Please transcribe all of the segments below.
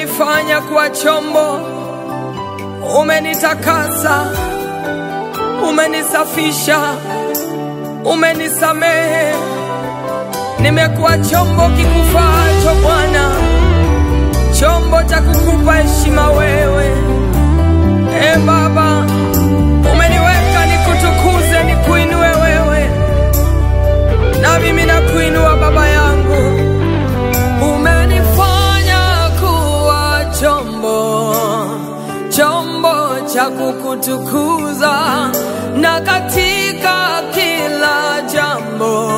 umenifanya kuwa chombo, umenitakasa, umenisafisha, umenisamehe. Nimekuwa chombo kikufaacho Bwana, chombo cha kukupa heshima wewe. E Baba, umeniweka nikutukuze, nikuinue wewe, na mimi nakuinua Baba yangu. Umenifanya kuwa chombo, chombo cha kukutukuza, na katika kila jambo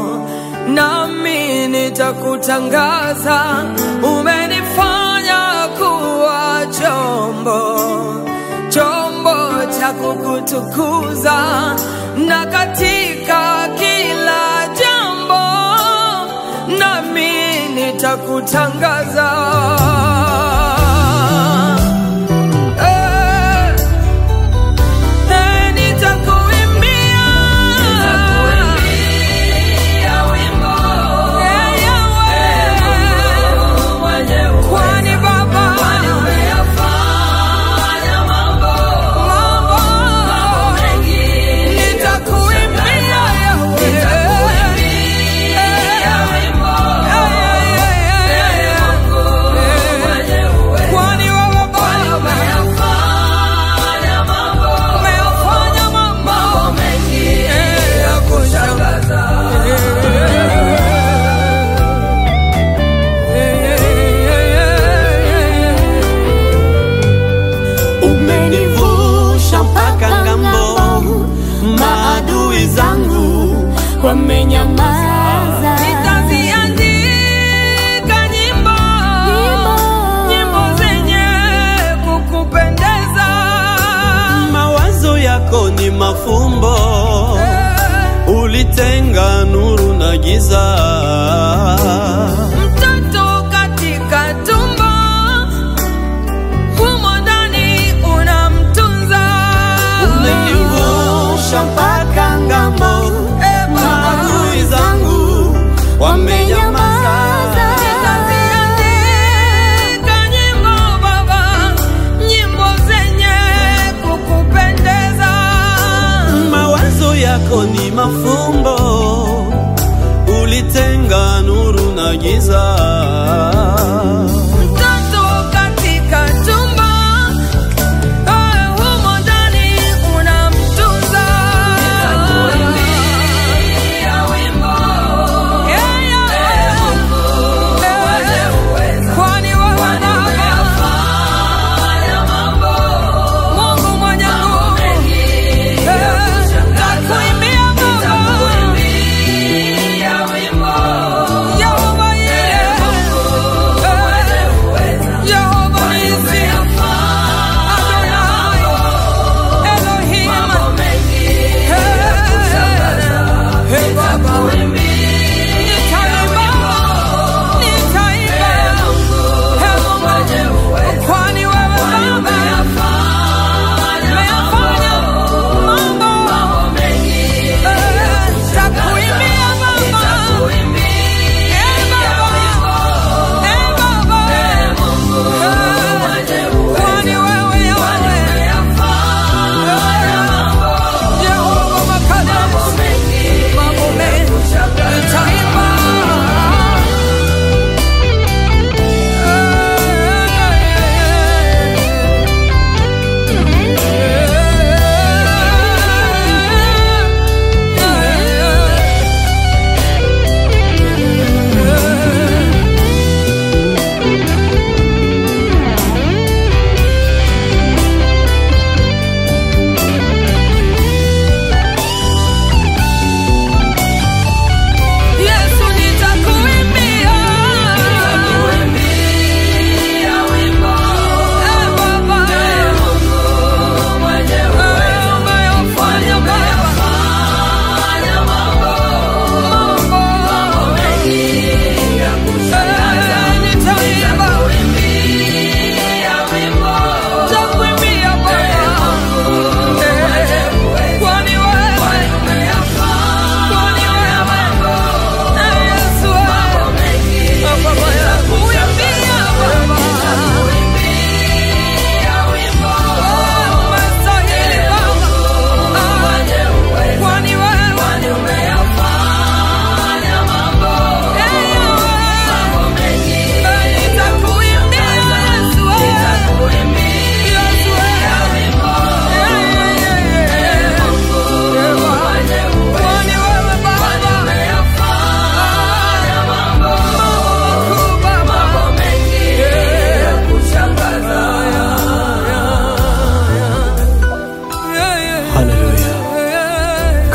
nami nitakutangaza. Umenifanya kuwa chombo, chombo cha kukutukuza, na katika kila jambo nami nitakutangaza. Eh, eh, nitakuimbia. Eh, Yahweh. Kwani Baba, mambo, nitakuimbia Yahweh. Kwani wewe Baba umeyafanya mambo mengi ya kushangaza. Umenivusha mpaka ngambo, maadui zangu wamenyamaza. Nitaziandika nyimbo, nyimbo zenye kukupendeza. Mawazo yako ni mafumbo, ulitenga nuru na giza. Mtoto katika tumbo, humo ndani unamtunza. Umenivusha mpaka ngambo, Eh, Baba. maadui zangu wamenyamaza. Nitaziandika nyimbo Baba, nyimbo zenye kukupendeza. Mawazo yako ni mafumbo, ulitenga nuru na giza. Mtoto katika tumbo, eh, humo ndani unamtunza. Yeah, yeah. Eh, kwani wewe Baba, Mungu mwenye nguvu, eh, takuimbia Baba. Yehova, yeah.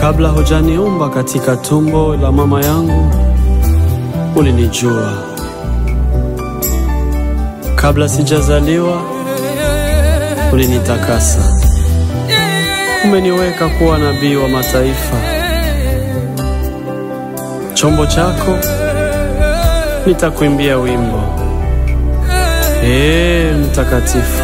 Kabla hujaniumba katika tumbo la mama yangu, ulinijua. Kabla sijazaliwa, ulinitakasa. Umeniweka kuwa nabii wa mataifa. Chombo chako nitakuimbia wimbo. Ee mtakatifu.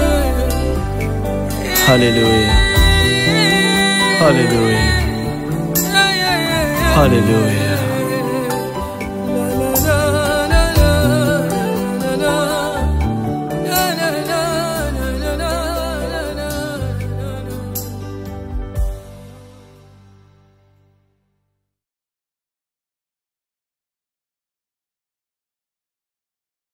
Haleluya. Haleluya. Haleluya.